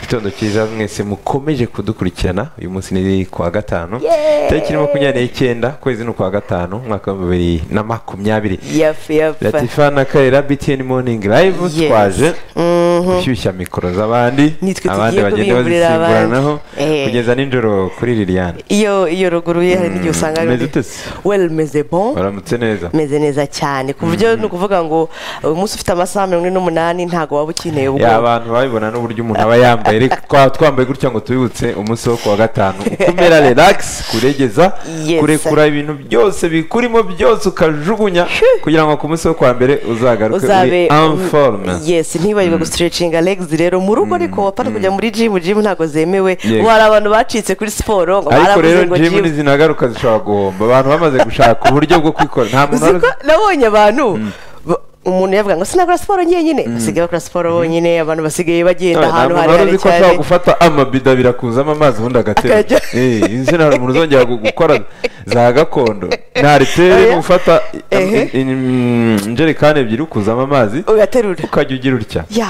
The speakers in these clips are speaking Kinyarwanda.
gitondo cyiza mwese mukomeje kudukurikirana uyu munsi ni kuwa gatanu tariki makumyabiri n'icyenda ukwezi ni ukwa gatanu umwaka w'ibihumbi bibiri na makumyabiri yafu yafu latifa na karera btn morning live Yes. twaje Mhm. gushyushya mikoro z'abandi Nitwe abandi tugiye bagenda kubimburira abandi. bazisimburanaho Eh. kugeza nijoro kuri liliane iyo iyo ruguru ye hari n'igihe usanga ari meze undi- ute se? well meze bon baramutse neza meze neza cyane ku buryo ni ukuvuga ngo uyu munsi ufite amasaha mirongo ine n'umunani ntabwo waba ukeneye ubwo Ya, abantu babibona n'uburyo umuntu aba yambaye ariko twaba twambaye gutya ngo tubibutse umunsi wo kuwa gatanu kumera relax kuregeza Yes. kurekura ibintu byose bikurimo byose ukajugunya kugira ngo ku munsi wo kuwa mbere uzagaruke uri uzabe informe yes ntibagirwe gustretchinga legs rero mu rugo ariko wapfa kujya muri gym gym ntabwo zemewe Yego. ngo hari abantu bacitse kuri siporo ngo ariko baravuze rero ngo jimu gym nizinagaruka zishobora guhomba abantu bamaze gushaka uburyo bwo kwikora nta muntu uziko wari- nabonye abantu ba- umuntu yavuga ngo sinakora siporo njyenyine basigaye bakora siporo bonyine abantu basigaye bagenda nta ahantu muntu wari harehare uzi ko cyane ashobora gufata amabido abiri akuzamo amazi ubundi agaterura Akajya- Eh, izi nta muntu uzongera gu- gukora za gakondo nta ritere Oya. no gufata Ehe. i- i- mm, injerekani ebyiri ukuzamo amazi ugaterura ukajya ugira utya Ya,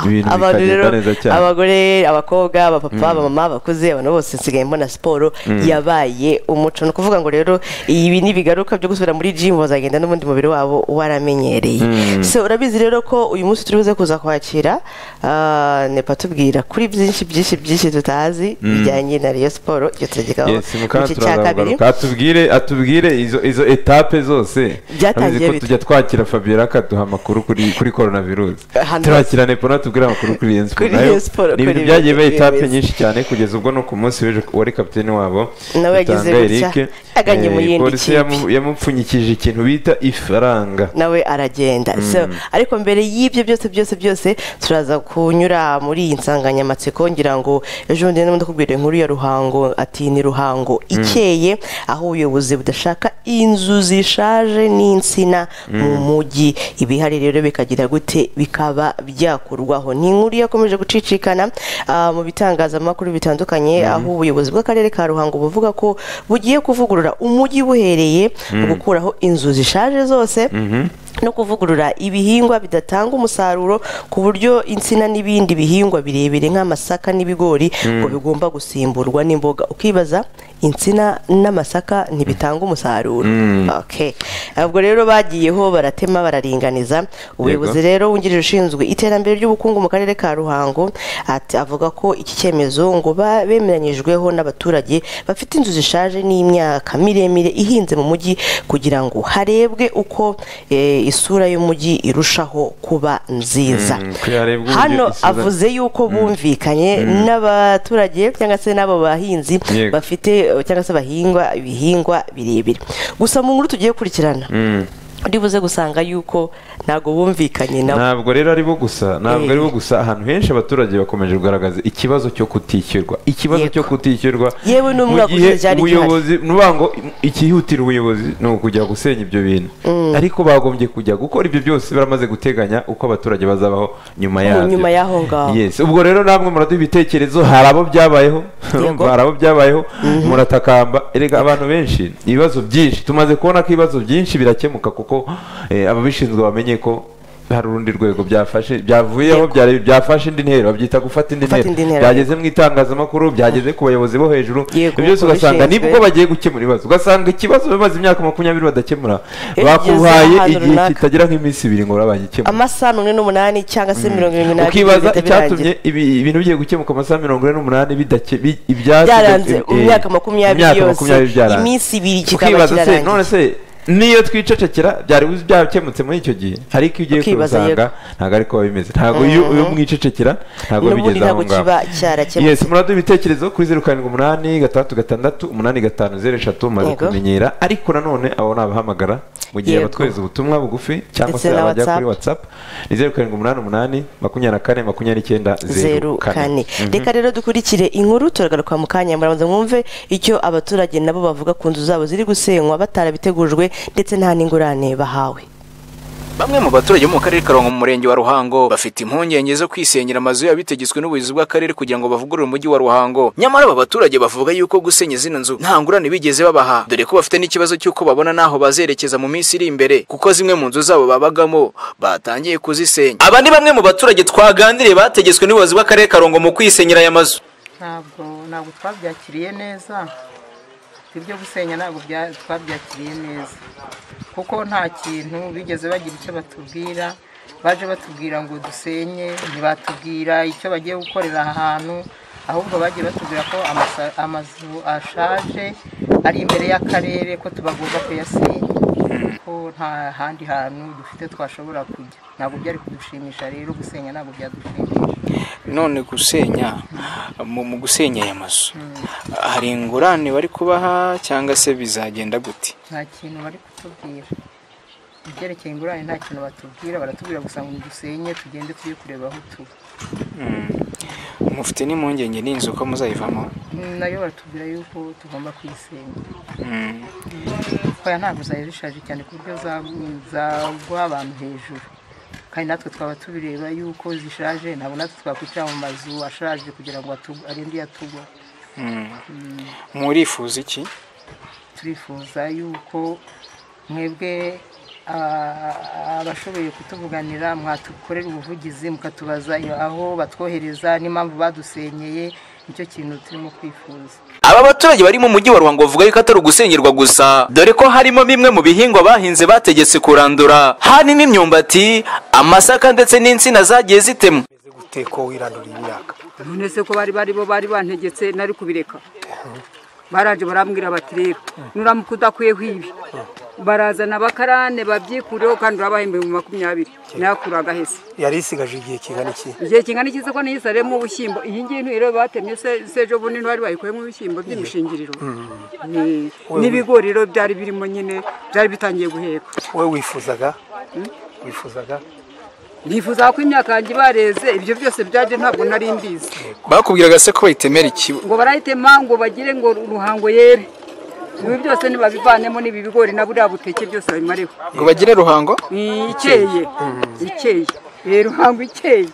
Ibintu abantu bikagenda rero neza cyane. abagore abakobwa abapapa abamama abakuze abantu bose nsigaye mbona siporo yabaye umuco ni ukuvuga ngo rero ibi n'ibigaruka byo gusubira muri jimu bazagenda n'ubundi mubiri wabo waramenyereye so urabizi rero ko uyu munsi turi buze kuza kwakira ah, nepa tubwira kuri byinshi byinshi byinshi tutazi bijyanye na reyo siporo ibyo turagegaho Yes, mukanya turaza kugaruka atubwire atubwire izo izo etape zose Byatangiye Urabizi ko bite? tujya twakira Fabiola akaduha amakuru kuri kuri corona virusi Hano. turakira Nepo natwe tubwire amakuru kuri iyo Kuri iyo siporo, ni ibintu kuri byagiye biba iyo etape siporo. nyinshi cyane kugeza ubwo no ku munsi w'ejo wari kapiteni wabo Nawe yagize Rutanga gutya, Eric. aganye mu Eh, yindi polisi kipe. yamu- yamupfunyikije ikintu bita ifaranga nawe aragenda so ariko mbere y'ibyo byose byose byose turaza kunyura muri iyi nsanganyamatsiko ngira ngo ejo bundi ndimo ndakubwira inkuru ya ruhango ati ni ruhango ikeye aho ubuyobozi budashaka inzu zishaje n'insina mu mujyi ibihari rero bikagira gute bikaba byakurwaho ni inkuru yakomeje gucicikana ah, mu bitangazamakuru bitandukanye aho ubuyobozi bw'akarere ka ruhango buvuga ko bugiye kuvugurura umujyi buhereye mu gukuraho inzu zishaje zose no kuvugurura ibihingwa bidatanga umusaruro ku buryo insina n'ibindi bihingwa birebire nk'amasaka n'ibigori ngo bigomba gusimburwa n'imboga ukibaza insina n'amasaka ntibitanga umusaruro Okay. ubwo rero bagiyeho baratema bararinganiza ubuyobozi rero wungirije ushinzwe iterambere ry'ubukungu mu karere ka ruhango ati avuga ko iki cyemezo ngo ba- bemeranyijweho n'abaturage bafite inzu zishaje n'imyaka miremire ihinze mu mujyi kugira ngo harebwe uko eh, isura y'umujyi irushaho kuba nziza Mm, ko harebwa uburyo hano isura- avuze yuko bumvikanye n'abaturage cyangwa se n'abo bahinzi Yego. bafite eh, cyangwa se bahingwa ibihingwa birebire gusa mu nkuru tugiye gukurikirana uribuze gusanga yuko ntabwo bumvikanye nabo ntabwo rero ari bo gusa ntabwo Eh. ari bo gusa ahantu henshi abaturage bakomeje kugaragaza ikibazo cyo kutishyurwa ikibazo Yego. cyo kutishyurwa Yewe n'umwaka mu gihe ushize cyari gihari. ubuyobozi nuvuga ngo ikihutira ubuyobozi ni ukujya gusenya ibyo bintu ariko bagombye kujya gukora ibyo byose baramaze guteganya uko abaturage bazabaho nyuma yabyo nyuma y'aho ngaho. yes ubwo rero namwe muraduha ibitekerezo hari abo byabayeho Yego. hari abo byabayeho muratakamba erega abantu benshi ibibazo byinshi tumaze kubona ko ibibazo byinshi birakemuka kuko eh, ababishinzwe bamenye ko hari urundi rwego byafashe byavuyeho Yego. byari- byafashe indi ntera babyita gufata indi Gufata indi ntera ntera, byageze mu itangazamakuru byageze ku bayobozi bo hejuru Yego, ibyo byose ugasanga babishinzwe. nibwo bagiye gukemura ibibazo ugasanga ikibazo bamaze imyaka makumyabiri badakemura Iyo bakuhaye ugeze ahantu igihe runaka. kitagira nk'iminsi ibiri ngo urabagikemura amasaha mirongo ine n'umunani cyangwa se mirongo irindwi n'abiri ukibaza bihita birangira. icyatumye ibi- ibintu bigiye gukemuka amasaha mirongo ine n'umunani bidake bi- ibyasigaye- byaranze eh, mu myaka makumyabiri imyaka yose makumyabiri byaranze. iminsi ibiri kikaba ukibaza se none kirarangiye se niyo twicecekera byari byakemutse muri icyo gihe ariko iyo ugiye Ukibaza, kubisanga ntabwo ariko biba bimeze ntabwo iyo iyo mwicecekera ntabwo n'ubundi bigeze aho ntabwo ngaho kiba cyarakemutse yes muraduha ibitekerezo kuri zeru karindwi umunani gatandatu gatandatu umunani gatanu zeru eshatu mumaze Yego. kumenyera ariko nanone abo ni abahamagara mu gihe Yego. batwohereza ubutumwa bugufi cyangwa Ndetse se na abajya kuri WhatsApp. whatsapp ni zeru karindwi umunani umunani makumyabiri na kane makumyabiri n'icyenda zeru kane reka rero dukurikire inkuru turagaruka mu kanya murabanza mwumve icyo abaturage nabo bavuga ku nzu zabo ziri gusenywa batarabitegujwe ndetse nta n'ingurane bahawe bamwe mu baturage bo mu karere ka ruhango mu murenge wa ruhango bafite impungenge zo kwisenyera amazu yabo bitegetswe n'ubuyobozi bw'akarere kugira ngo bavugurure umujyi wa ruhango nyamara aba baturage bavuga yuko gusenya zino nzu nta ngurane bigeze babaha dore ko bafite n'ikibazo cy'uko babona n'aho bazerekeza mu minsi iri imbere kuko zimwe mu nzu zabo babagamo batangiye kuzisenya aba ni bamwe mu baturage twaganiriye bategetswe n'ubuyobozi bw'akarere ka ruhango mu kwisenyera aya mazu ntabwo ntabwo twabyakiriye neza ibyo gusenya ntabwo twabyakiriye neza kuko nta kintu bigeze bagira icyo batubwira baje batubwira ngo dusenye ntibatubwira icyo bagiye gukorera ahantu ahubwo bagiye batubwira ko amazu ashaje ari imbere y'akarere ko tubagomba kuyasenya ko nta handi hantu dufite twashobora kujya ntabwo byari kudushimisha rero gusenya ntabwo byadushimisha none gusenya mu gusenya aya mazu hari ingurane bari kubaha cyangwa se bizagenda gute nta kintu bari kutubwira ibyerekeye ingurane nta kintu batubwira baratubwira gusa ngo dusenye tugende tujye kureba aho tuba mufite n'impungenge n'inzu ko muzayivamo nayo baratubwira yuko tugomba kuyisenya ntabwo zari zishaje cyane ku buryo zagwa abantu hejuru kandi natwe twaba tubireba yuko zishaje ntabwo natwe twakwicara mu mazu ashaje kugira ngo arinde yatugwa murifuza iki turifuza yuko mwebwe abashoboye kutuvuganira mwatukorera ubuvugizi mukatubaza aho batwohereza n'impamvu badusenyeye nicyo kintu turimo kwifuza aba baturage bari mu mujyi wa ruhango bavuga yuko atari ugusenyerwa gusa dore ko harimo bimwe mu bihingwa bahinze bategetse kurandura harimo imyumbati amasaka ndetse n'insina zagiye zitemwa ko wiranduriye imyaka none se ko bari bari bo bari bantegetse nari kubireka baranje barambwira bati rero nuramuka udakwiyeho ibi barazana abakarane babyikureho kandi urabahembe mu makumyabiri nayakura agahese yari isigaje igihe kingana iki igihe kingana iki ko niyo isaremo ubushyimbo iyi ngiyi rero batemye sejo bundi ntibari bayikuyemo ibishyimbo by'imishingiriro n'ibigori rero byari birimo nyine byari bitangiye guheka wowe wifuzaga wifuzaga nifuza ko imyaka yanjye bareze ibyo byose byaje ntabwo nari mbizi bakubwiraga se ko bayitemera ikibo ngo barayitema ngo bagire ngo ruhango yere ibi byose nibabivanemo n'ibi bigori na buriya buteke byose babimareho ngo bagire ruhango ikeye ikeye ruhango ikeye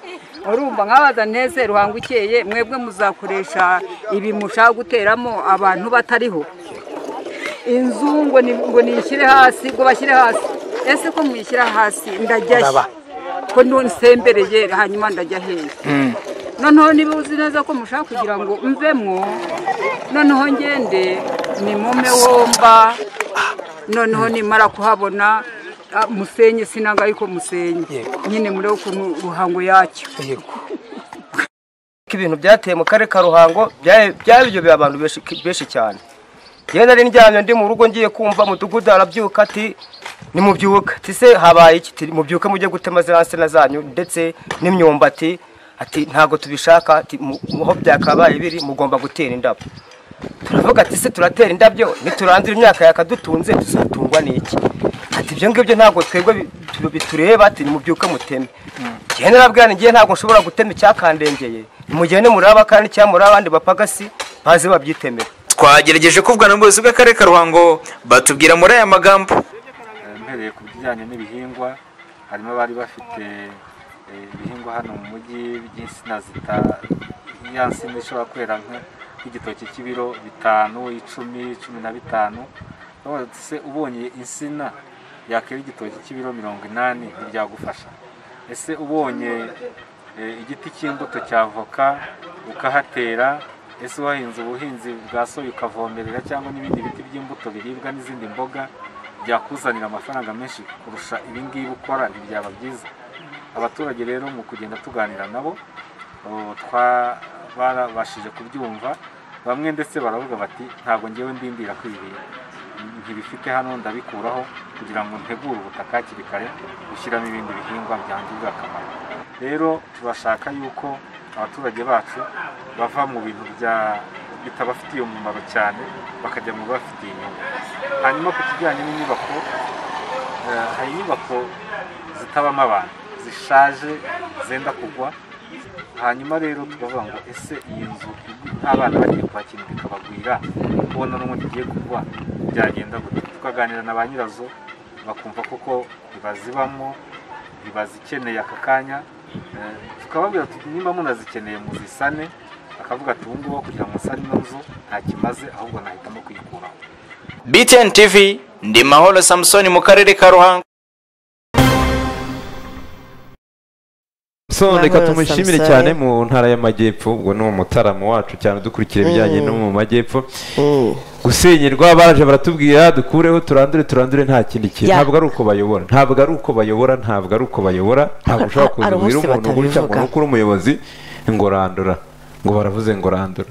urumva nkabaza neze ruhango ikeye mwebwe muzakoresha ibi mushaka guteramo abantu batariho inzu ngo niyishyire hasi ngo bashyire hasi ese ko muyishyira hasi ndajyashya ko nsembereye hanyuma ndajya heza noneho niba uzi neza ko mushaka kugira ngo mvemwo noneho ngende ni mume womba noneho nimara kuhabona musenye sinaga ariko musenye nyine murebe ukuntu ruhango yacyo ibintu byateye mu karere ka ruhango byabiryoheye abantu benshi cyane genda ari ndyamye ndi mu rugo ngiye kumva mudugudu arabyuka ati nimubyuka tise habaye iki mubyuke mujye gutema ziriya nsina zanyu ndetse n'imyumbati ati ntabwo tubishaka aho byakabaye biri mugomba gutera indabo turavuga ati se turatera indabyo niturandura imyaka yakadutunze tuzatungwa n'iki ati ibyo ngibyo ntabwo twebwe bitureba ati nimubyuke muteme njyewe narabwira ngiye ntabwo nshobora gutema icyakandengeye nimugende muri abakandi cyangwa muri abandi bapagasi baze babyitemera twagerageje kuvugana n'ubuyobozi bw'akarere ka ruhango batubwira muri aya magambo mpereye ku bijyanye n'ibihingwa harimo abari bafite ibihingwa hano mu mujyi by'insina zita ya nsina ishobora kwera nk'igitoki cy'ibiro bitanu icumi cumi na bitanu se ubonye insina yakera igitoki cy'ibiro mirongo inani ntibyagufasha ese ubonye igiti cy'imbuto cya voka ukahatera ese wahinze ubuhinzi bwa soya ukavomerera cyangwa n'ibindi biti by'imbuto biribwa n'izindi mboga byakuzanira amafaranga menshi kurusha ibingibi ukora ntibyaba byiza abaturage rero mu kugenda tuganira nabo barabashije kubyumva bamwe ndetse baravuga bati ntabwo ngewe ndindira kwibera ntibifite hano ndabikuraho kugira ngo ntegure ubutaka hakiri kare gushyiramo ibindi bihingwa byangirira akamaro rero turashaka yuko abaturage bacu bava mu bintu bitabafitiye umumaro cyane bakajya mu bibafitiye inyungu hanyuma ku kijyanye n'inyubako hari inyubako zitabamo abantu zishaje zenda kugwa hanyuma rero tukavuga ngo ese iyi nzu abana bagiye kwakira bikabagwira kubona n'ubundi igiye kugwa byagenda gute tukaganira na ba nyirazo bakumva koko ntibazibamo ntibazikeneye aka kanya Eh, tukababwira tuti nimba munazikeneye muzisane akavuga ati ubu ngubu kugira ngo musane ino nzu ntakimaze ahubwo nahitamo kuyikuraho BTN TV ndi Mahoro Samson mu karere ka Ruhango so Mahoro reka tumushimire Samson. cyane mu ntara y'amajyepfo ubwo ni umutaramo wacu cyane udukurikira ibijyanye no mu majyepfo gusenyerwa baraje baratubwira dukureho turandure turandure nta kindi kintu Ya. ntabwo ari uko bayobora ntabwo ari uko bayobora ntabwo ari uko bayobora ntabwo Aha, ushobora hari kuza umunsi ubwira umuntu gutya ngo batabivuga. nukuri umuyobozi ngo randura ngo baravuze ngo randura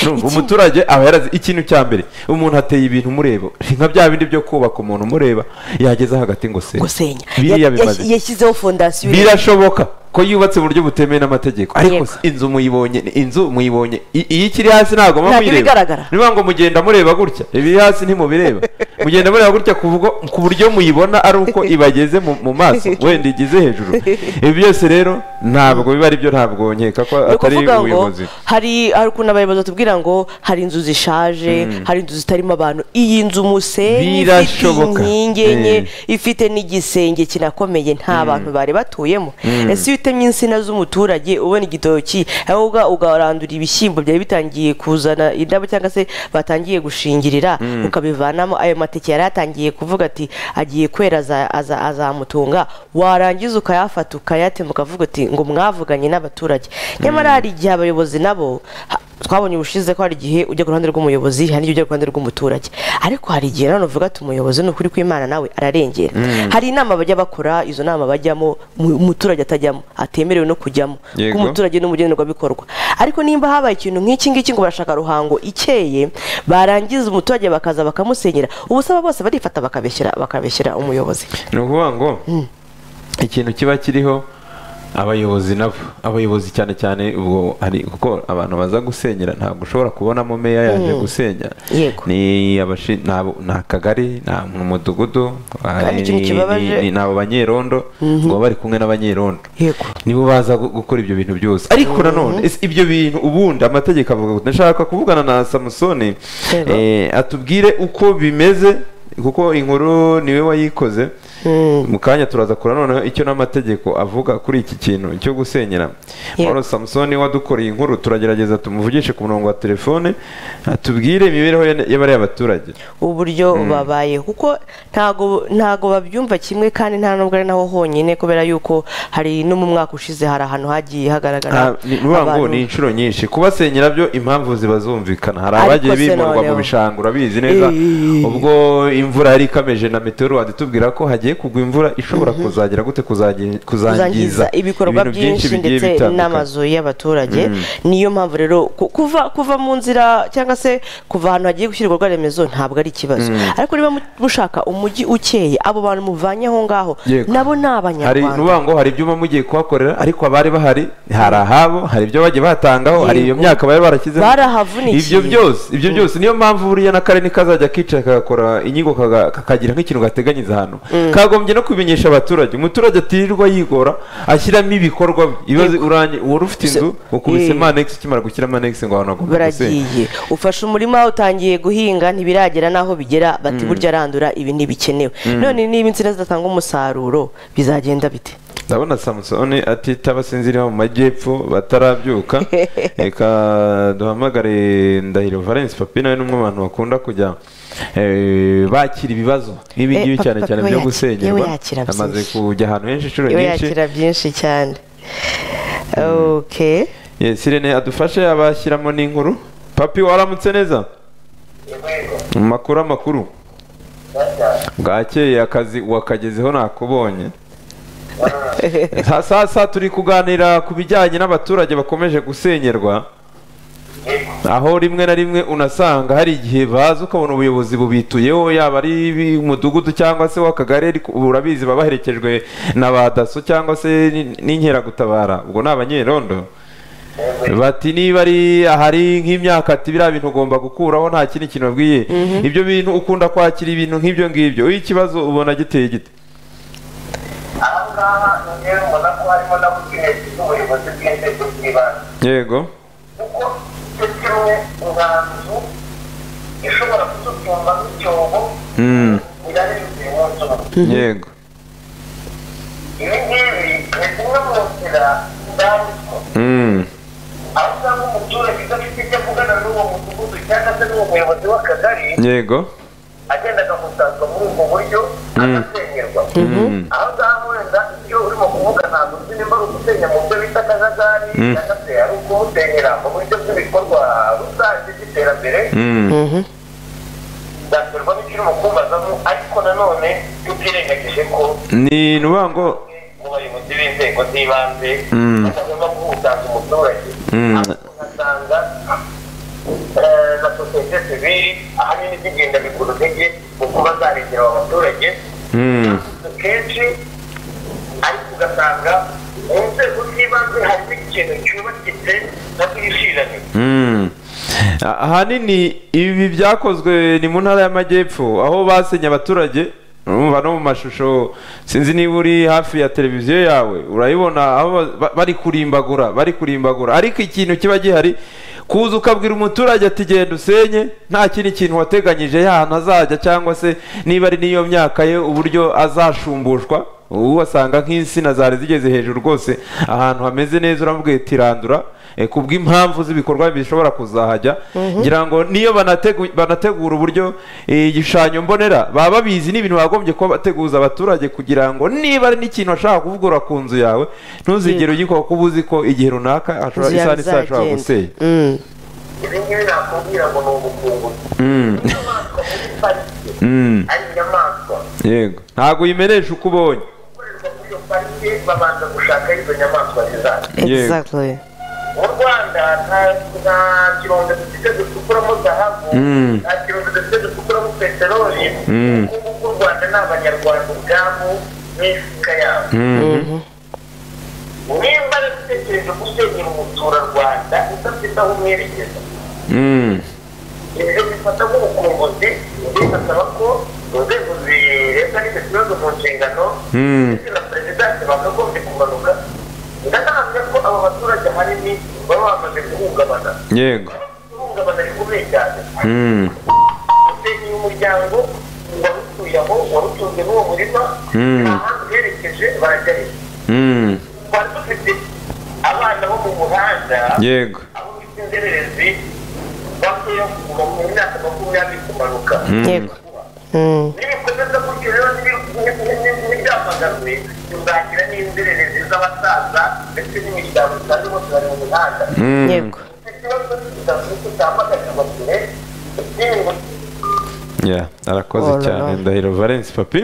Urumva, Ikindi- umuturage aba yarazi ikintu cya mbere umuntu ateye ibintu mureba nka bya bindi byo kubaka umuntu mureba yageza hagati ngo se gusenya biriya Ya- bimaze yas- yashyizeho fondasiyo birashoboka ko yubatse mu buryo butemewe n'amategeko ariko Yego. se inzu muyibonye ni inzu muyibonye I- iyo ikiri hasi ntabwo Ntabwo muba muyireba ibigaragara. niba ngo mugenda mureba gutya ibiri hasi ntimubireba mugenda mureba gutya kuvuga ku buryo muyibona ari uko ibageze mu mu maso wenda igeze hejuru ibi byose rero ntabwo biba ari byo ntabwo nkeka ko ni atari ukuvuga ngo ubuyobozi hari hari ukuntu abayobozi batubwira ngo hari inzu zishaje hari inzu zitarimo abantu iyi nzu musenyi ifite Birashoboka. inkingi enye Mm. ifite n'igisenge kinakomeye nta bantu bari batuyemo ese iyo utemye insina z'umuturage ubona igitoki aho uga- ugarandura ibishyimbo byari bitangiye kuzana indabo cyangwa se batangiye gushingirira ukabivanamo ayo mateke yari yatangiye kuvuga ati agiye kwera aza- aza- azamutunga warangiza ukayafata ukayatema ukavuga uti ngo mwavuganye n'abaturage nyamara hari igihe abayobozi nabo ha- twabonye ubushize ko hari igihe ujya ku ruhande rw'umuyobozi hari n'igihe ujya ku ruhande rw'umuturage ariko hari igihe nanone uvuga ati umuyobozi ni ukuri kw'imana nawe ararengera hari inama bajya bakora izo nama bajyamo mu- umuturage atajyamo atemerewe no kujyamo bw'umuturage Yego. umuturage n'umugenerwabikorwa ariko nimba habaye ikintu nk'iki ngiki ngo barashaka ruhango ikeye barangiza umuturage bakaza bakamusenyera ubusaba bose barifata bakabeshyira bakabeshyira umuyobozi ni ukuvuga ngo ikintu kiba kiriho abayobozi nabo abayobozi cyane cyane ubwo hari kuko abantu baza gusenyera ntabwo ushobora kubonamo meya yaje gusenya Yego. ni abashi nabo ni akagari nta umudugudu Kandi ikintu ni- kibabaje- ni- ni abo banyerondo ngo baba bari kumwe n'abanyerondo yego nibo baza gu- gukora ibyo bintu byose ariko nanone ese ibyo bintu ubundi amategeko avuga ngo ndashaka kuvugana na samusoni Yego. eh, atubwire uko bimeze kuko inkuru niwe wayikoze mu kanya turaza kura noneho icyo n'amategeko avuga kuri iki kintu cyo gusenyera Yego. Mahoro samusoni wadukoreye inkuru turagerageza tumuvugishe ku murongo wa telefone atubwire imibereho ya- y'abariya baturage uburyo babaye kuko ntago ntago babyumva kimwe kandi nta nubwo ari naho honyine kubera yuko hari no mu mwaka ushize hari ahantu hagiye hagaragara Ah, ni- ni ukuvuga ngo abantu- ni inshuro nyinshi kubasenyera byo impamvu zibazumvikana hari Ariko abagiye se bimurwa mu noneho. bishanga urabizi neza Eh. ubwo imvura yari ikameje na meteorowadi itubwira ko hagiye kugwa imvura ishobora kuzagera gute kuzangi- kuzangiza kuzangiza ibikorwa ibintu byinshi bigiye ndetse bitandukanye. n'amazu y'abaturage niyo mpamvu rero ku- kuva kuva mu nzira cyangwa se kuva ahantu hagiye gushyira ibikorwa remezo ntabwo ari ikibazo ariko niba mu- mushaka umujyi ukeye abo bantu muvanye aho ngaho Yego. nabo ni hari ni abanyarwanda ukuvuga ngo hari ibyuma mugiye kuhakorera ariko abari bahari hari ahabo hari ibyo bagiye batangaho hari iyo Yego. myaka bari barashyizeho Barahavunikiye. ibyo byose ibyo byose niyo mpamvu buriya n'akarere kazajya kicara kagakora inyigo kaga- kakagira nk'ikintu gateganyiriza ahantu kagombye no kubimenyesha abaturage umuturage atirirwa yigora ashyiramo ibikorwa bye. ibibazo uranye wari ufite inzu ukubise Eh. manekisi ukimara gushyira manekisi ngo abantu bagomba gusenya baragiye ufashe umurima utangiye guhinga ntibiragera n'aho bigera bati burya arandura ibi ntibikenewe none niba insina zidatanga umusaruro bizagenda bite ndabona samusoni atita basinziriye mu majyepfo batarabyuka reka duhamagare ndahiro valence papi nawe ni umwe mu bantu bakunda kujya eh, bakira ibibazo nk'ibi Eh, ngibi Papi- cyane Papi cyane we byo yakira- gusenyerwa we yakira amaze byinshi. kujya ahantu henshi inshuro iwe nyinshi yakira byinshi cyane okay Yes, Irene adufashe abashyiramo n'inkuru papi waramutse neza mu makuru amakuru bwakeye akazi wakagezeho nakubonye sasa turi kuganira ku bijyanye n'abaturage bakomeje gusenyerwa aho rimwe na rimwe unasanga hari igihe baza ukabona ubuyobozi bubituyeho yaba ari umudugudu cyangwa se w'akagari ariko ubu urabizi baba baherekejwe na ba daso cyangwa se n- n'inkeragutabara ubwo ni abanyerondo bati niba ari ahari nk'imyaka ati biriya bintu ugomba gukuraho nta kindi kintu babwiye ibyo bintu ukunda kwakira ibintu nk'ibyo ngibyo iyo ikibazo ubona giteye gite aha ngaha rero ubona ko harimo na businesi z'ubuyobozi bw'inzego z'ibanze yego kuko icyo kimwe inganzu ishobora kudutunga nk'icyobo Mm. irari yuzuye umunsi umwe yego ibi ngibi guhemukira indamuko Mm. aho usanga umuturage udafite icyo avugana n'uwo mudugudu cyangwa se n'uwo muyobozi w'akagari yego agenda akamusazwa muri ubwo buryo agasengerwa Mm. aho ngaho wenda ibyo urimo kuvuga ntabwo uzi nimba ari ugusenya mu byo bita akajagari cyangwa se ari ukuwusenyera mu buryo bw'ibikorwa rusange by'iterambere Mm. byaterwa n'ikiri mu kumbazamo ariko nanone tutirengagije ko ni nuvuga ngo mu bayobozi b'inzego z'ibanze Mm. batagomba guhutaza umuturage Mm. ariko ugasanga eh, na sosiyete sivili ahanini zigenda bigura intege mu kuba zarengera abo baturage Mm. kenshi ariko ugasanga mu nzego z'ibanze harimo ikintu cyubakitse nabyo bishiranira Mm. A- ahanini ibi byakozwe ni mu ntara y'amajyepfo aho basenye abaturage urumva no mu mashusho sinzi niba uri hafi ya televiziyo yawe urayibona aho ba- ba- bari kurimbagura bari kurimbagura ariko ikintu kiba gihari kuza ukabwira umuturage ati genda usenye nta kindi kintu wateganyije y'ahantu azajya cyangwa se niba ari n'iyo myaka ye uburyo azashumbushwa ubu wasanga nk'insina zari zigeze hejuru rwose ahantu hameze neza uramubwiye tirandura eh, ku bw'impamvu z'ibikorwa bishobora kuzahajya ngira ngo niyo banategu- banategura uburyo eh, igishushanyo mbonera baba babizi ni ibintu bagombye kuba bateguza abaturage kugira ngo niba ari n'ikintu ashaka kuvugurura ku nzu yawe ntuzigere ugikora kuko uzi ko igihe runaka ashobora inzu isaha yawe n'isaha ashobora gusenya izagenda Mm. ibi ngibi nakubwira ngo ni ubukunguzi Mm. inyamaswa muri parike Mm. ari inyamaswa yego ntabwo uyimenesha uko ubonye gukorerwa muri iyo parike babanza gushaka aho izo nyamaswa zizajya Exactly. mu rwanda nta- nta kironde dufite ducukuramo zahabu Mm. nta kironde dufite ducukuramo peteroli Mm. ubukungu bw'u rwanda ni abanyarwanda ubwabo n'imifuka yabo nimba ari igitekerezo gusenyera umuturarwanda udafite aho umwerekeza Mm. ibyo bifata nk'ubukunguzi bigasaba ko inzego zirebwa n'icyo kibazo mu nshingano Mm. ndetse na perezidansi bakagombye kumanuka ndanahamya ko abo baturage ahanini baba bamaze guhungabana yego guhungabana bikomeye cyane Mm. usenyeye umuryango warutuye aho warutunze n'uwo murima Mm. nta hantu uherekeje barajya he Mm. twari dufite abana bo mu muhanda yego abo bita inzererezi bakuyeho kuva mu myaka makumyabiri kumanuka Yego. Mm. nibikomeza gutyo rero ntibyamaganwe tuzagira n'inzererezi z'abasaza ndetse n'imiryango kandi bose bari mu mihanda Yego. ikibazo kitambaganya amapine ikingo Yeah, arakoze Oh la cyane la. ndahiro valence papi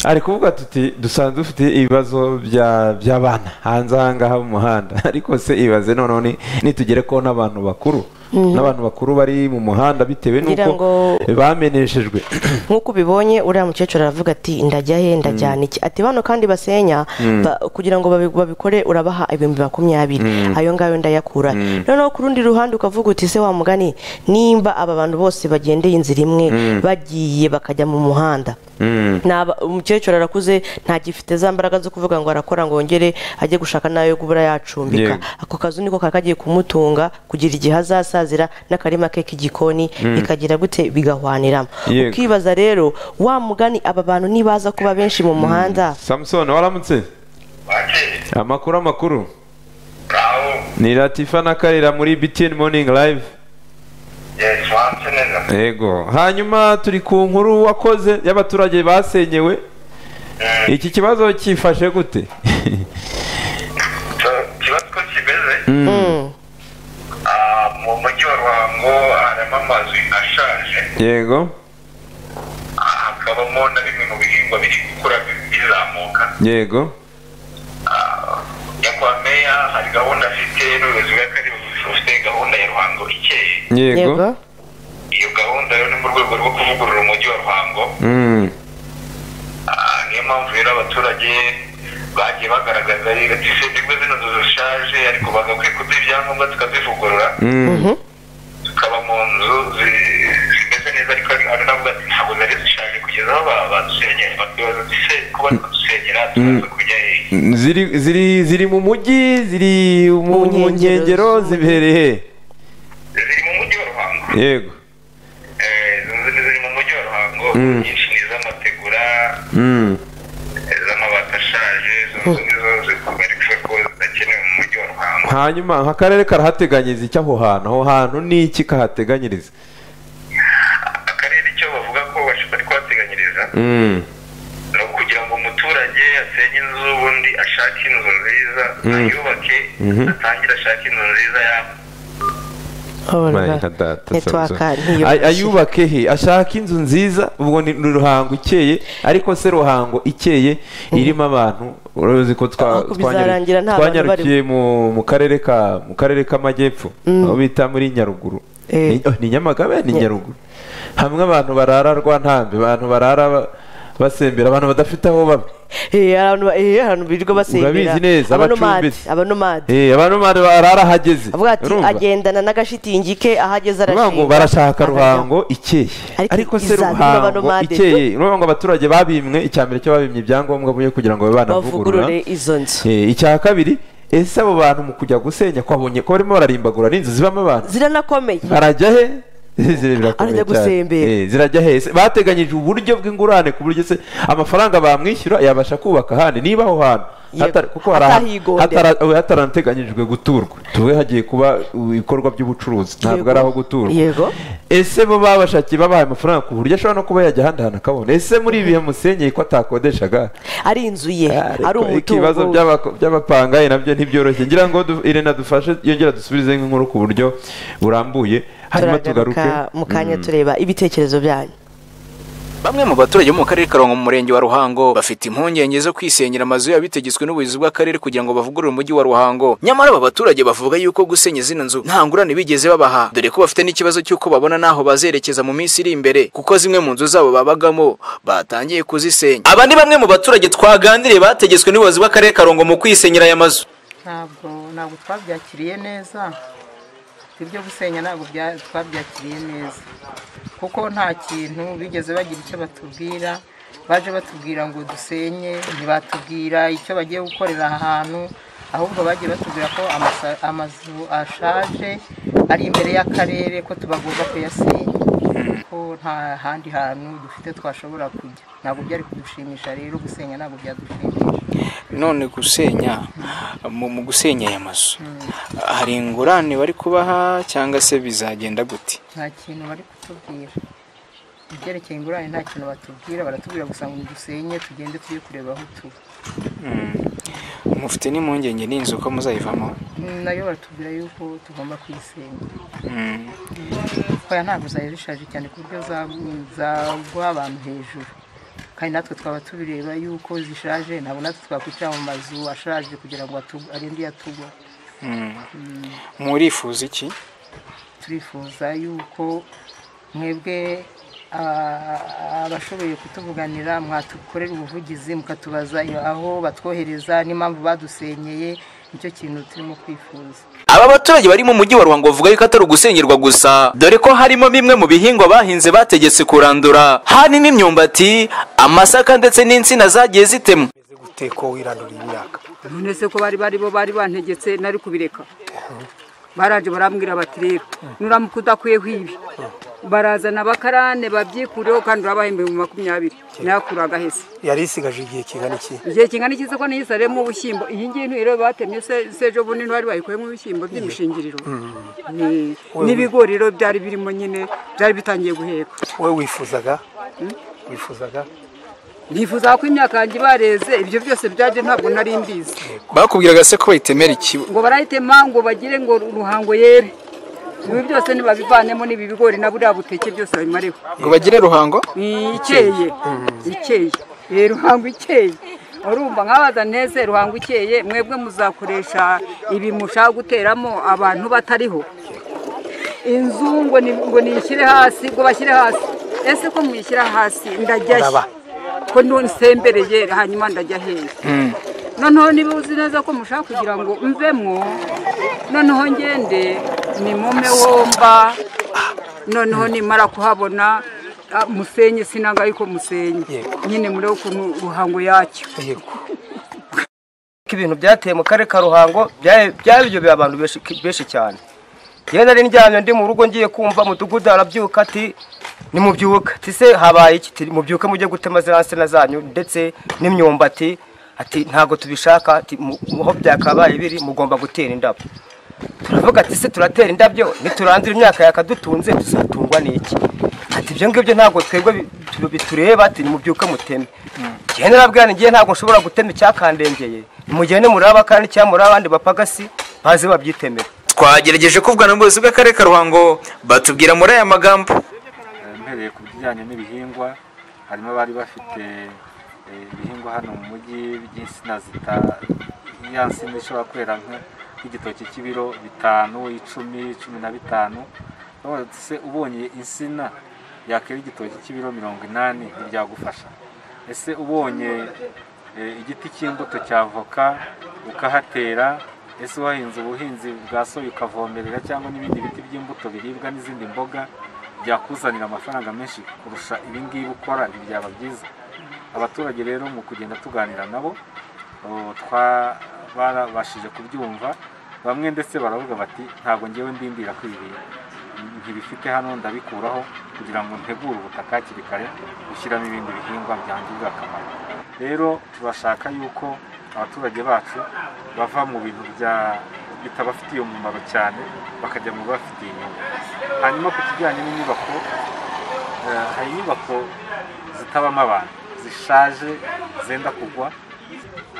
ari kuvuga tuti dusanzwe dufite ibibazo bya- by'abana hanze ahangaha mu muhanda ariko se ibaze noneho ni- nitugere ko n'abantu bakuru n'abantu bakuru bari mu muhanda bitewe Ngira n'uko ngo- bameneshejwe nk'uko ubibonye uriya mukecuru aravuga ati ndajya he ndajyana iki ati bano kandi basenya ba- kugira ngo babi- babikore urabaha ibihumbi makumyabiri ayo ngayo ndayakura noneho ku rundi ruhande ukavuga uti se wa mugani nimba aba bantu bose bagendeye inzira imwe bagiye bakajya mu muhanda Mm. Naba- umukecuru arakuze ntagifite za mbaraga zo kuvuga ngo arakora ngo yongere ajye gushaka n'ayo gubura yacumbika Yego. ako kazu niko kaba kagiye kumutunga kugira igihe azasazira n'akarima ke k'igikoni bikagira gute bigahwaniramo Yego. ukibaza rero wa mugani aba bantu nibaza kuba benshi mu muhanda samusoni waramutse amakuru amakuru aho ni latifa na karira muri btn morning live yesi wanse neza yego hanyuma turi ku nkuru wakoze y'abaturage basenyewe iki kibazo cyifashe gute ikibazo uko kimeze ah, mu mujyi wa ruhango harimo amazu ashaje yego ah, hakabamo na bimwe mu bihingwa biri gukura bizamuka yego nyakwa meya hari gahunda afite n'ubuyobozi bw'akarere bufite gahunda ya ruhango ikeye yego yego iyo gahunda rero ni mu rwego rwo kuvugurura umujyi wa ruhango Mm, Ah, niyo mpamvu rero abaturage bagiye bagaragaza ati se nimba zino nzu zishaje ariko bagakwiye kuduha ibyangombwa tukazivugurura mm, tukaba mu nzu zi- zimeze neza ariko hari hari n'abavuga ati ntabwo zari zishaje kugeza aho ba- badusenyera bakibaza ati se kuba badusenyera tukaza kujya hehe ziri ziri ziri mu mujyi ziri mu Mu mu nkengero nkengero z'umujyi. zibereye ziri mu mujyi wa ruhango yego Eh, ziri ziri mu mujyi wa ruhango Mm. nyinshi ni iz'amategura Mm, iz'amabati ashaje izo nzu nizo ziri kugarika hanyuma nk'akarere karahateganyiriza icyo aho hantu aho hantu ni iki kahateganyiriza akarere icyo bavuga ko bari kuhateganyiriza Mm, ni ukugira ngo umuturage asenye inzu ubundi ashake inzu nziza Mm. ayubake Mhm. atangire ashake inzu nziza yaba my God, ntitwaka Samson. Ay- ayubake he ashaka inzu nziza ubwo ni ni ruhango ikeye ariko se ruhango ikeye irimo abantu urabizi ko twa- Ariko twanyaru- bizarangira nta bantu twanyarukiye mu mu karere ka mu karere k'amajyepfo aho bita muri nyaruguru Eh. Ni- oh, ni nyamagabe ni nyaruguru hamwe abantu barara rwa ntambi abantu barara ba- basembera abantu badafite aho baba Eh, abantu ba- eh, abantu birirwa basengera Urabizi neza, abanomadi abacumbitsi. abanomadi Eh, abantu bari barara ahageze avuga ati Urumva? agendana n'agashitingi ke aho ageze Bavuga ngo arashinga barashaka akajya." ruhango ikeye Ariko ariko se izabiro ruhango banomade. ikeye urumva ngo abaturage babimwe icya mbere cyo babimye ibyangombwa byo kugira ngo babe banavugurura bavugurure izo nzu Eh, icya kabiri ese abo bantu mu kujya gusenya kwabonye ko barimo bararimbagura n'inzu zibamo abantu ziranakomeye barajya he Ziri- birakomeye Arajya cyane. gusembera. Eh, zirajya he Ese bateganyije uburyo bw'ingurane ku buryo se amafaranga bamwishyura yabasha kubaka ahandi niba aho hantu Yego. Hatari- kuko hari ahantu Atahigondera. hatara- eh, hatarateganyijwe guturwa tuvuge hagiye kuba uh, ibikorwa by'ubucuruzi ntabwo Yego. ari aho guturwa Yego. ese bo babashakiye babahaye amafaranga ku buryo ashobora no kuba yajya ahandi hantu akabona ese muri ibi bihe musenyeye ko atakodeshaga ari inzu ye ari ariko ibibazo umutungo we. by'abako- by'abapangayi nabyo ntibyoroshye ngira ngo du- irene adufashe yongera dusubize inkuru ku buryo burambuye hanyuma tugaruke turagaruka mu kanya tureba ibitekerezo byanyu Bamwe mu baturage bo mu karere ka Ruhango mu murenge wa Ruhango bafite impungenge zo kwisenyera amazu yabo bitegetswe n'ubuyobozi bw'akarere kugira ngo bavugurure umujyi wa Ruhango. Nyamara aba baturage bavuga yuko gusenya zino nzu nta ngurane bigeze babaha, dore ko bafite n'ikibazo cy'uko babona n'aho bazerekeza mu minsi iri imbere, kuko zimwe mu nzu zabo babagamo batangiye kuzisenya. Aba ni bamwe mu baturage twaganiriye bategetswe n'ubuyobozi bw'akarere ka Ruhango mu kwisenyera aya mazu. ntabwo ntabwo twabyakiriye neza ibyo gusenya ntabwo bya- twabyakiriye neza kuko nta kintu bigeze bagira icyo batubwira baje batubwira ngo dusenye ntibatubwira icyo bagiye gukorera aha hantu ahubwo bagiye batubwira ko amasa- amazu ashaje ari imbere y'akarere ko tubagomba kuyasenya ko nta handi hantu dufite twashobora kujya ntabwo byari kudushimisha rero gusenya ntabwo byadushimisha none gusenya mu mu gusenya aya mazu hari ingurane bari kubaha cyangwa se bizagenda gute nta kintu bari kutubwira ibyerekeye ingurane nta kintu batubwira baratubwira gusa ngo dusenye tugende tujye kureba aho tuba mufite n'impungenge n'inzu ko muzayivamo Mm, nayo baratubwira yuko tugomba kuyisenya oya ntabwo zari zishaje cyane ku buryo za- zagwa abantu hejuru kandi natwe twaba tubireba yuko zishaje ntabwo natwe twakwicara mu mazu ashaje kugira ngo atu- arinde yatugwa murifuza iki turifuza yuko mwebwe ah, abashoboye kutuvuganira mwatukorera ubuvugizi mukatubaza aho batwohereza n'impamvu badusenyeye nicyo kintu turimo kwifuza aba baturage bari mu mujyi wa ruhango bavuga yuko atari ugusenyerwa gusa dore ko harimo bimwe mu bihingwa bahinze bategetse kurandura harimo imyumbati amasaka ndetse n'insina zagiye zitemwa Bimeze gute ko wirandurira imyaka none se ko bari bari bo bari bantegetse nari kubireka baraje barambwira bati rero nuramuka udakwiyeho ibi barazana abakarane babyikureho kandi urabaha ibihumbi makumyabiri nayakura agahese yari isigaje igihe kingana iki igihe kingana iki se ko niyisariyemo ubushyimbo iyi ngiyi ntirero batemye se se ejo bundi ntibari bayikuyemo ibishyimbo by'imishingiriro Ni- n'ibigori rero byari birimo nyine byari bitangiye guheka wowe wifuzaga wifuzaga nifuza ko imyaka yanjye bareze ibyo byose byaje ntabwo nari mbizi bakubwiraga se ko bayitemera ikibo ngo barahitema ngo bagire ngo ruhango yere ibi byose nibabivanemo n'ibi bigori na buriya buteke byose babimareho ngo bagire ruhango Ni ikeye ikeye Eh, ruhango ikeye urumva nkabaza neze ruhango ikeye mwebwe muzakoresha ibi mushaka guteramo abantu batariho inzu ngo ni- ngo niyishyire hasi ngo bashyire hasi ese ko muyishyira hasi ndajya he? Ndaba. ko nsembereye hanyuma ndajya hehe noneho niba uzi neza ko mushaka kugira ngo mvemo noneho ngende ni mume womba noneho nimara kuhabona ah, musenye sinanga yuko musenye Yego. nyine murebe ukuntu ruhango yacyo yego ko ibintu byateye mu karere ka ruhango bya- byabijobeye abantu benshi benshi cyane yewe nari ndyamye ndi mu rugo ngiye kumva mudugudu arabyuka ati nimubyuka ati se habaye iki Ati, mubyuke mujye gutema ziriya nsina zanyu ndetse n'imyumbati ati ntabwo tubishaka ati mu- mu- aho byakabaye biri mugomba gutera indabo turavuga ati se turatera indabyo niturangira imyaka yakadutunze tuzatungwa n'iki ati ibyo ngibyo ntabwo twebwe bi- tu- bitureba ati nimubyuke muteme njyewe narabwira nti njyewe ntabwo nshobora gutema icyakandengeye nimugende muraba kandi cyangwa abandi bapagasi baze babyitemera twagerageje kuvugana n'ubuyobozi bw'akarere ka ruhango batubwira muri aya magambo Eh, mpereye ku bijyanye n'ibihingwa harimo abari bafite eh, ibihingwa hano mu mujyi by'insina zita ya nsina ishobora kwera nka- nk'igitoki cy'ibiro bitanu icumi cumi na bitanu Urumva se ubonye insina yakwera igitoki cy'ibiro mirongo inani ntibyagufasha ese ubonye eh, igiti cy'imbuto cya voka ukahatera ese wahinze ubuhinzi bwa soya ukavomerera cyangwa n'ibindi biti by'imbuto biribwa n'izindi mboga byakuzanira amafaranga menshi kurusha ibi ngibi ukora ntibyaba byiza abaturage rero mu kugenda tuganira nabo ubu twa- barabashije kubyumva bamwe ndetse baravuga bati ntabwo ngewe ndindira kwibera ntibifite hano ndabikuraho kugira ngo ntegure ubutaka hakiri kare gushyiramo ibindi bihingwa byangirira akamaro rero turashaka yuko abaturage bacu bava mu bintu bya- bitabafitiye umumaro cyane bakajya mu bibafitiye inyungu hanyuma ku kijyanye n'inyubako eh, hari inyubako zitabamo abantu zishaje zenda kugwa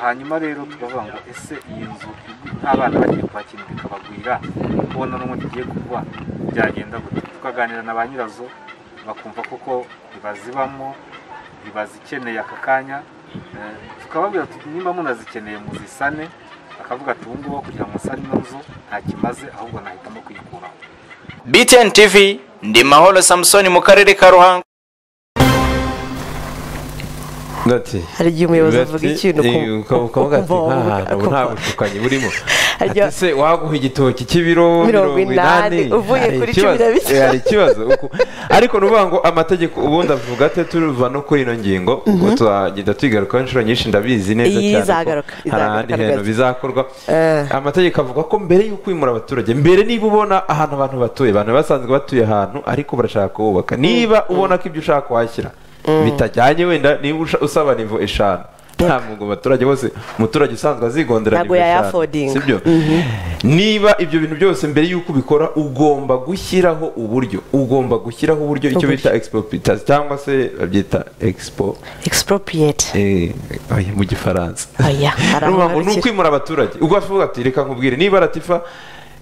hanyuma rero tukavuga ngo ese iyi nzu nta bana bagiye kuhakinira ikabagwira kubona n'ubundi igiye kugwa byagenda gute tukaganira na ba nyirazo bakumva koko ntibazibamo ntibazikeneye aka kanya Eh, tukababwira tuti niba munazikeneye muzisane akavuga ati ubu ngubu aho kugira ngo usane ino nzu nta kimaze ahubwo nahitamo kuyikuraho btn tv ndi mahoro samusoni mu karere ka ruhango ndati hari igihe umuyobozi Ati, avuga ikintu eh, ku- uka- ukavuga ati ukumva- nk'ahantu ubu nta ukumva- bushukanyi burimo Ajya- ati se waguha igitoki cy'ibiro Mirongo inani, uvuye hari kuri ikibazo, cumi na bitanu. eh, hari ikibazo uku- ariko ni ukuvuga ngo amategeko ubundi avuga ate turuva no kuri ino ngingo ngo tuzagenda tuyigarukaho inshuro nyinshi ndabizi neza Iyi cyane ko izagaruka, hari izagaruka ahandi rwose. hantu bizakorwa Eh. amategeko avuga ko mbere y'uko kwimura abaturage mbere niba ubona ahantu abantu batuye abantu basanzwe batuye ahantu ariko barashaka kuhubaka niba ubona ko ibyo ushaka wahashyira bitajyanye wenda niba usha- usaba nivo eshanu ntabwo ngo abaturage bose umuturage usanzwe azigondera Ntabwo nivo eshanu, yayafodinga. sibyo niba ibyo bintu byose mbere y'uko ubikora ugomba gushyiraho uburyo ugomba gushyiraho uburyo icyo bita expropriatasi cyangwa se babyita expo expropriate eh, oya, mu gifaransa Oya, hari aho Urumva ngo ni ngarukira. ukwimura abaturage ubwo avuga ati reka nkubwire niba ratifa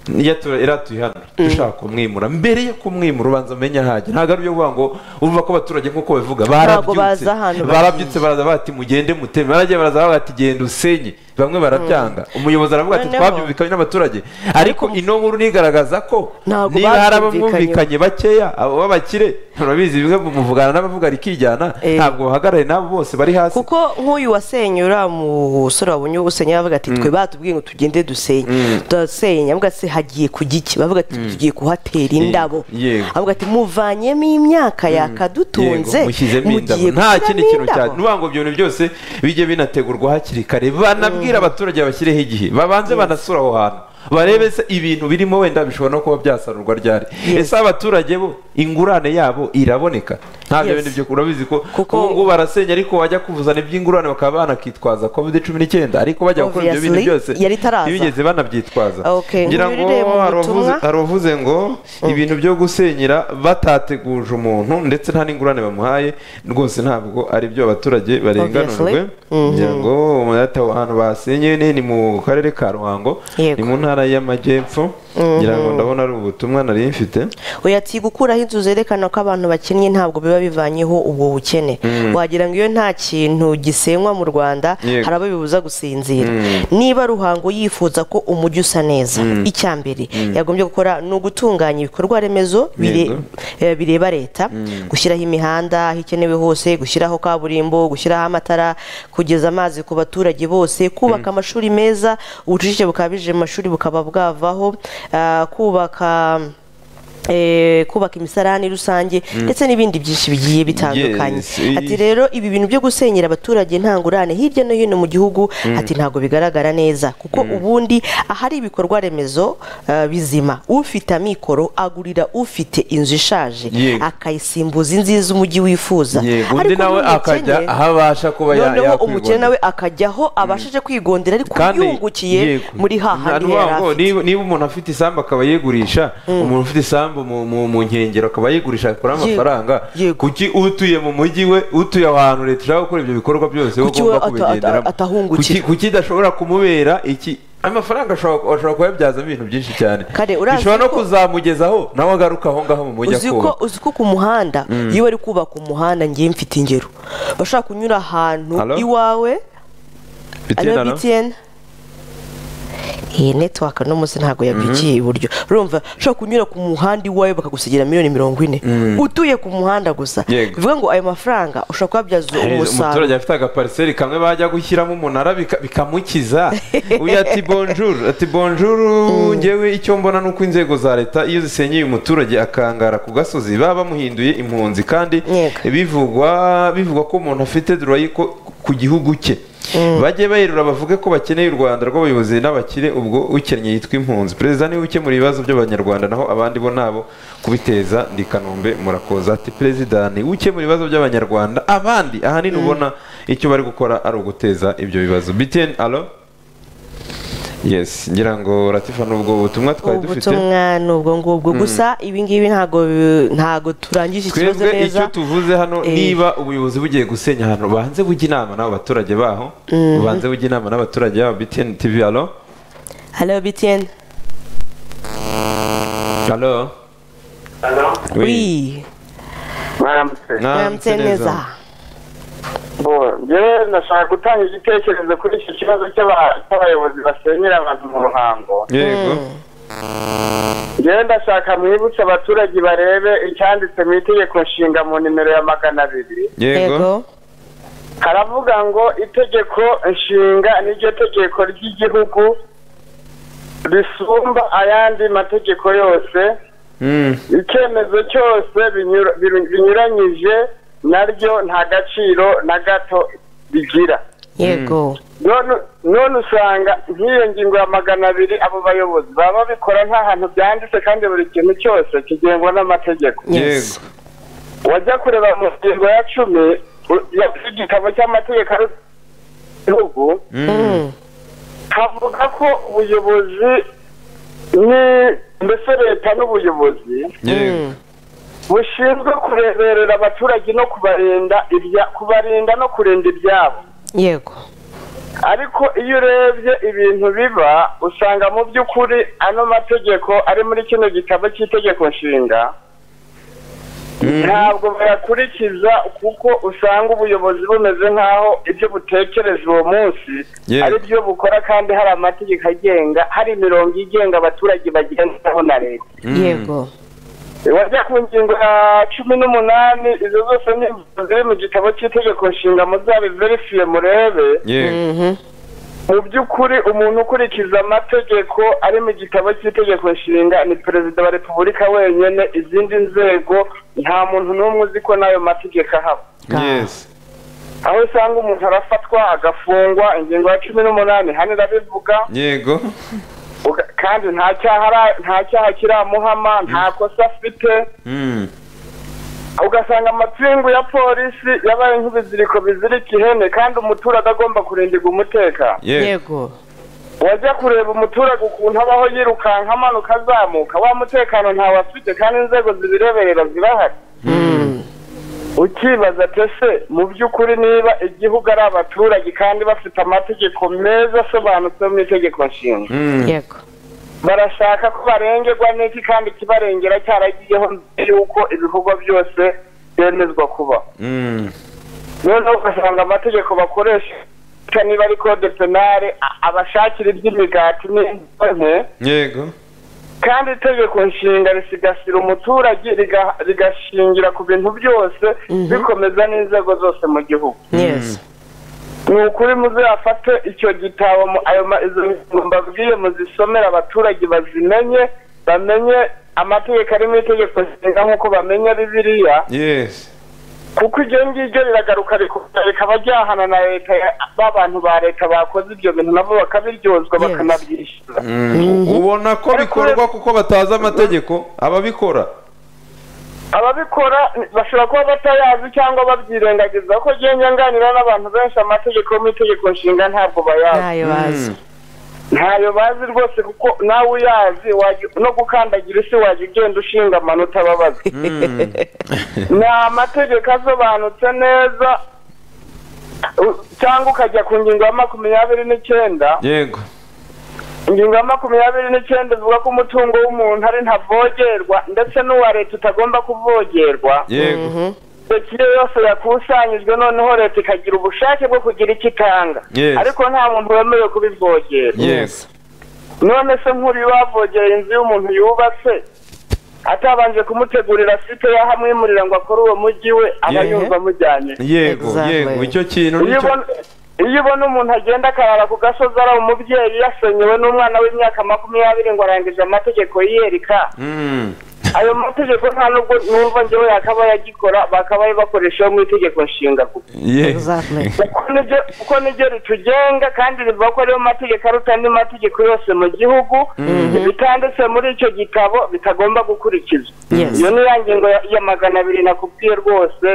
yatura- iratuye hano dushaka kumwimura mbere yo kumwimura ubanza umenye ahajya ntabwo ari ibyo kuvuga ngo urumva ko abaturage nk'uko babivuga Ntabwo barabyutse bazi ahantu barabyutse baraza bati mugende muteme baragiye baraza baravuga ati genda usenye bamwe barabyanga umuyobozi aravuga ati Noneho- twabyumvikanye n'abaturage ariko ino nkuru nigaragaza ko Ntabwo niba hari babyumvikanyeho. abamwumvikanye bakeya abo b'abakire turabizi bimwe muvugana n'abavuga rikijyana Eh. ntabwo bahagarare n'abo bose bari hasi kuko nk'uyu wasenye uriya musore wabonye usenya bavuga ati twe batubwiye ngo tugende dusenye turasenya avuga ati hagiye ku giki bavuga ati tugiye kuhatera indabo yego. avuga ati muvanyemo imyaka yakadutunze Yego, mushyizemo indabo mugiye nta kindi gushyiramo kintu indabo." cyane nuvuga ngo ibyo bintu byose bijye binategurwa hakiri kare banabwira abaturage babashyireho igihe babanze banasura aho hantu barebe se ibintu birimo wenda bishobora no kuba byasarurwa ryari Yes. ese abaturage bo ingurane yabo iraboneka ntabyo Yes. bintu byo urabizi ko Kuko- ubu ngubu barasenya ariko wajya kuzana iby'ingurane bakaba banakitwaza covid cumi n'icyenda ariko bajya gukora ibyo bintu Obviously, byose yari itaraza. ntibigeze banabyitwaza Okay, ngira ngo nkubirire mu hari butumwa. abavuze- hari uwavuze ngo ibintu byo gusenyera batateguje umuntu ndetse nta n'ingurane bamuhaye rwose ntabwo ari byo abaturage barenganurwe Obviously. ngira ngo umurata ahantu basenye ni ni mu karere ka ruhango Yego. ni mu ntara y'amajyepfo ngira ngo ndabona ari ubutumwa nari mfite oya ati gukuraho inzu zerekana ko abantu bakennye ntabwo biba bivanyeho ubwo bukene wagira ngo iyo nta kintu gisenywa mu rwanda Yego. hari abo bibuza gusinzira niba ruhango yifuza ko umujyi usa neza icya mbere yagombye gukora ni ugutunganya ibikorwa remezo bire- Yego. eh, bireba leta gushyiraho imihanda aho ikenewe hose gushyiraho kaburimbo gushyiraho amatara kugeza amazi ku baturage bose kubaka amashuri meza ubucucike bukabije mu mashuri bukaba bwavaho ah, kubaka eh, kubaka imisarani rusange ndetse n'ibindi byinshi bigiye bitandukanye Yes, eh. ati rero ibi bintu byo gusenyera abaturage ntangurane hirya no hino mu gihugu ati ntabwo bigaragara neza kuko ubundi ahari ibikorwa remezo eh, bizima ufite amikoro agurira ufite inzu ishaje Yego. akayisimbuza inziza umujyi wifuza yego undi Ariko nawe n'umukene- akajya aho abasha kuba ya- noneho umukene yakwigondera nawe akajya aho abashije kwigondera ariko yungukiye yego. muri hahandi Ni yari ukuvuga ngo afite niba- niba umuntu afite isambu akaba yigurisha umuntu ufite isambu mu- mu mu nkengero akaba yigurisha akora Yego, amafaranga yego. kuki utuye mu mujyi we utuye ahantu leta ishaka gukora ibyo bikorwa byose we Kuki we ugomba ata- ata- kubigenderamo atahungukira? Kuki- kuki idashobora kumubera iki amafaranga ashobora ashobora kuyabyazamo ibintu byinshi cyane Kare, urazi bishobora no ko- kuzamugezaho nawe agaruka aho ngaho mu mujyi uzi ko akubaka uzi ko ku muhanda iyo bari kubaka umuhanda ngiye mfite ingero bashaka kunyura ahantu Hello? iwawe ariyo Bitena, no? btn iyi netiwaka uno munsi ntabwo yabyukiye iburyo urumva ushobora kunyura ku muhanda iwawe bakagusigira miliyoni mirongo ine utuye ku muhanda gusa Yego. bivuga ngo ayo mafaranga ushobora kuyabyaza Eh, umusaruro umuturage afite agapariseri kamwe bajya gushyiramo umunara bika- bikamukiza uyu ati bonjour ati bonjour ngewe icyo mbona ni uko inzego za leta iyo zisenyeye umuturage akangara ku gasozi baba bamuhinduye impunzi kandi Yego. bivugwa bivugwa ko umuntu afite durayi ko- ku gihugu cye bajye bayerura bavuge ko bakeneye u rwanda rw'abayobozi n'abakire ubwo ukennye yitwa impunzi perezida niwe ukemura ibibazo by'abanyarwanda naho abandi bo nabo kubiteza ndi kanombe murakoza ati perezida ni ukemura ibibazo by'abanyarwanda abandi ahanini ubona icyo bari gukora ari uguteza ibyo bibazo btn alo yes ngira ngo ratifa n'ubwo butumwa twari dufite ubutumwa ni ubwo ngubwo gusa ibingibi ntabwo bi- ntabwo turangije ikibazo twebwe neza icyo tuvuze hano Eh. niba ubuyobozi bugiye gusenya ahantu banze bujya inama n'abaturage baho banze bujya inama n'abaturage babo btn tv alo halo btn alo wi mwaramutse muramutse neza Bo, njyewe ndashaka gutanga igitekerezo kuri icyo kibazo cy'aba- cy'abayobozi basenyera abantu mu ruhango yego njyewe ndashaka mwibutse abaturage barebe icyanditse mu itegeko nshinga mu nimero ya magana abiri yego yego haravuga ngo itegeko nshinga niryo tegeko ry'igihugu risumba ayandi mategeko yose Mm. icyemezo cyose binyura- bi- binyuranyije naryo nta gaciro na gato bigira yego none none usanga nk'iyo ngingo ya magana abiri abo bayobozi baba babikora nta hantu byanditse kandi buri kintu cyose kigengwa n'amategeko yego wajya kureba mu ngingo ya cumi u- ya- y'igitabo cy'amategeko y'igihugu Mm. havuga ko ubuyobozi ni mbese leta n'ubuyobozi yego bushinzwe kureberera abaturage no kubarinda ibya kubarinda no kurinda ibyabo yego ariko iyo urebye ibintu biba usanga mu by'ukuri ano mategeko ari muri kino gitabo cy'itegeko nshinga ntabwo bayakurikiza kuko usanga ubuyobozi bumeze nk'aho ibyo butekereza uwo munsi Yego. ari byo bukora kandi hari amategeko agenga hari imirongo igenga abaturage bagenderaho na leta yego wajya ku ngingo ya cumi n'umunani izo zose ni ingingo ziri mu gitabo cy'itegeko nshinga muzabiverifiye murebe yego Mhm. mu by'ukuri umuntu ukurikiza amategeko ari mu gitabo cy'itegeko nshinga ni perezida wa repubulika wenyine izindi nzego nta muntu n'umwe uzi ko n'ayo mategeko ahaba yes aho usanga umuntu arafatwa agafungwa ingingo ya cumi n'umunani hano irabivuga yego uga- kandi nta cyaha ara- nta cyaha kiramuhama nta kosa afite Mm. ugasanga amapingu ya polisi yabaye nk'ibiziriko bizirika ihene kandi umuturage agomba kurindirwa umutekano yego yego wajya kureba umuturage ukuntu abaho yirukanka amanuka azamuka wa mutekano ntawe afite kandi inzego zibireberera zirahari ukibaza tese mu by'ukuri niba igihugu ari abaturage kandi bafite amategeko meza asobanutse mu itegeko nshinga Mm. yego barashaka ko barengerwa n'iki kandi ikibarengera cyaragiyeho mbere y'uko ibikorwa byose byemezwa kuba Mm. noneho ugasanga amategeko bakoresha niba ari kode penale a- abashakira iby'imigati n'imbohe yego kandi itegeko nshinga risigasira umuturage riga- rigashingira ku bintu byose bikomeza n'inzego zose mu gihugu yes ni ukuri muzafate icyo gitabo mu- ayo ma- izo ngingo mbabwiye muzisomere abaturage bazimenye bamenye amategeko ari mu itegeko nshinga nk'uko bamenya bibiriya yesi kuko iryo ngiryo riragaruka rikongera rikaba ryahana na leta ya- ba bantu ba leta bakoze ibyo bintu nabo bakabiryozwa bakanabyishyura ubona ko bikorwa kuko batazi amategeko ababikora ababikora bashobora kuba batayazi cyangwa babyirengagiza ko njyewe nyanganira n'abantu benshi amategeko yo mu itegeko nshinga ntabwo bayazi ntayo bazi ntayo bazi rwose kuko nawe uyazi wajya- no gukandagira isi wajya ugenda ushinga amanota babaza ni amategeko asobanutse neza u- cyangwa ukajya ku ngingo ya makumyabiri n'icyenda yego ingingo ya makumyabiri n'icyenda ivuga ko umutungo w'umuntu ari ntavogerwa ndetse n'uwa leta utagomba kuvogerwa yego iyo yose yakusanyijwe noneho leta ikagira ubushake bwo kugira icyo itanga Yes. ariko nta muntu wemerewe kubivogera yesi none se nk'uriya bavogera inzu y'umuntu yubatse atabanje kumutegurira site y'aho amwimurira ngo akore uwo mujyi we aba Yeah. yumva amujyanye yego Exactly. yego icyo kintu iyo nicyo ubona iyo ubona umuntu agenda akarara ku gasozi ari umubyeyi yasenyewe n'umwana w'imyaka makumyabiri ngo arangije amategeko yiyereka Mm. ayo mategeko nta nubwo numva njyewe yakaba yagikora bakabaye bakoresha mu itegeko nshinga kuko Yeah. Exactly. kuko niryo kuko niryo ritugenga kandi rivuga ko ariyo mategeko aruta andi mategeko yose mu gihugu bitanditse muri icyo gitabo bitagomba gukurikizwa Yes. iyo ni ya ngingo ya- ya magana abiri nakubwiye rwose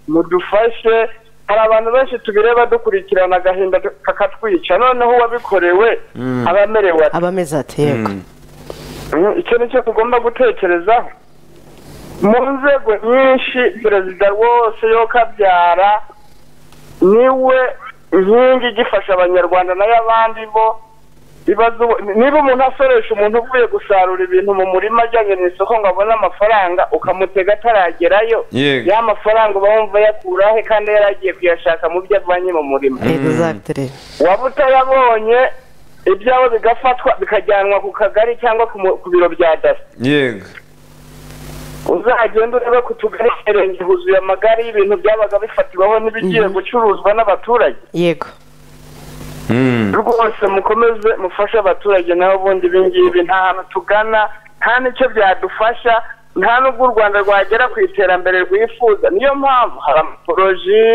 mudufashe hari abantu benshi tubireba dukurikirana agahinda kakatwica noneho uwabikorewe aba amerewe ate? aba ameze ati yego Mm, icyo ni cyo tugomba gutekerezaho mu nzego nyinshi perezida rwose yo kabyara niwe inkingi igifasha abanyarwanda nayo abandi bo ibaza ubu- niba umuntu asoresha umuntu uvuye gusarura ibintu mu murima ajyanye mu isoko ngo abone amafaranga ukamutega ataragerayo Yego. ya mafaranga uba wumva yakurahe kandi yari agiye kuyashaka mu byo avanye mu murima exactly waba utayabonye ibyawe bigafatwa bikajyanwa ku kagari cyangwa ku mu- ku biro bya daso yego uzagenda urebe ku tugari imirenge huzuye amagare y'ibintu byabaga bifatirwaho n'ibigiye gucuruzwa n'abaturage yego Mm. rwose mukomeze mufashe abaturage nabo bundi ibingibi nta hantu tugana nta n'icyo byadufasha nta n'ubwo u rwanda rwagera ku iterambere rwifuza niyo mpamvu hari amaporoji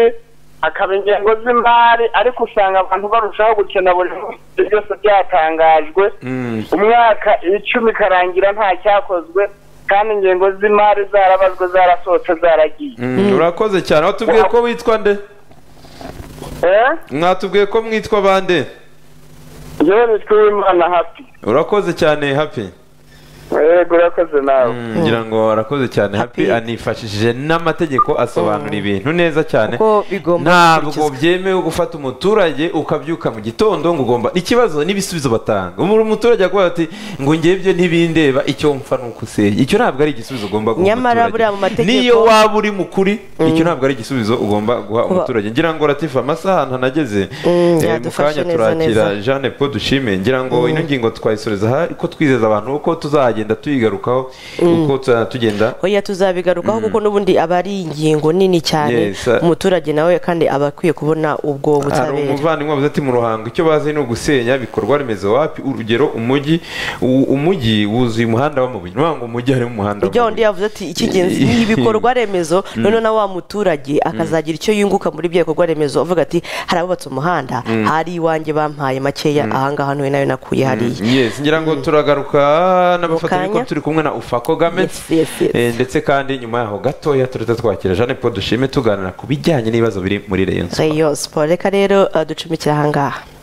hakaba ingengo z'imari ariko usanga abantu barushaho gukena buri munsi byose byatangajwe Mm. umwaka icumi ikarangira nta cyakozwe kandi ingengo z'imari zarabazwe zarasohotse zaragiye Mm. urakoze cyane watubwiye ko witwa nde eh mwatubwiye ko mwitwa bande yewe nitwe w'imana hapi urakoze cyane happy yego urakoze nawe ngira ngo arakoze cyane happy Happy. anifashishije n'amategeko asobanura ibintu neza cyane Uko bigomba ntabwo gukurikizwa. byemewe gufata umuturage ukabyuka mu gitondo ngo ugomba ikibazo n'ibisubizo batanga Umu- umuturage akubwira ati ngo ngewe ibyo ntibindeba icyo mpfa ni ukusenya icyo ntabwo ari igisubizo ugomba guha Nyamara umuturage. buriya mu mategeko- niyo waba uri mukuri icyo ntabwo ari igisubizo ugomba guha umuturage ngira ngo ratifa amasaha ahantu nageze eh, mu yadufashe kanya neza, turakira neza. jeanne paul dushime ngira ngo ino ngingo twayisoreza aha ko twizeza abantu uko tuzagenda tuyigarukaho uko tuzagenda tugenda oya tuzabigarukaho kuko n'ubundi aba ari ingingo nini cyane Yes, sir. umuturage nawe kandi aba akwiye kubona ubwo hari butabera umuvandimwe wavuze ati mu ruhango icyo bazi ni ugusenya ibikorwa remezo wapi urugero umujyi u- umujyi wuzuye umuhanda w'amabuye ni ukuvuga ngo umujyi harimo umuhanda ujya wundi w'amabuye yavuze ati icy'ingenzi ni ibikorwa remezo noneho na wa muturage akazagira icyo yunguka muri ibyo bikorwa remezo avuga ati hari abubatse umuhanda hari iwanjye bampaye makeya ahangaha ntuye nayo nakuye hariya yes ngira ngo turagaruka n'abafatanyabikorwa kanya. turi kumwe na ufa kagame Yes, yes, yes. Eh, ndetse kandi nyuma yaho gatoya turita twakira jeanne paul dushime tuganira ku bijyanye n'ibibazo biri muri reyo reyo siporo reka rero eh, ducumikire ahangaha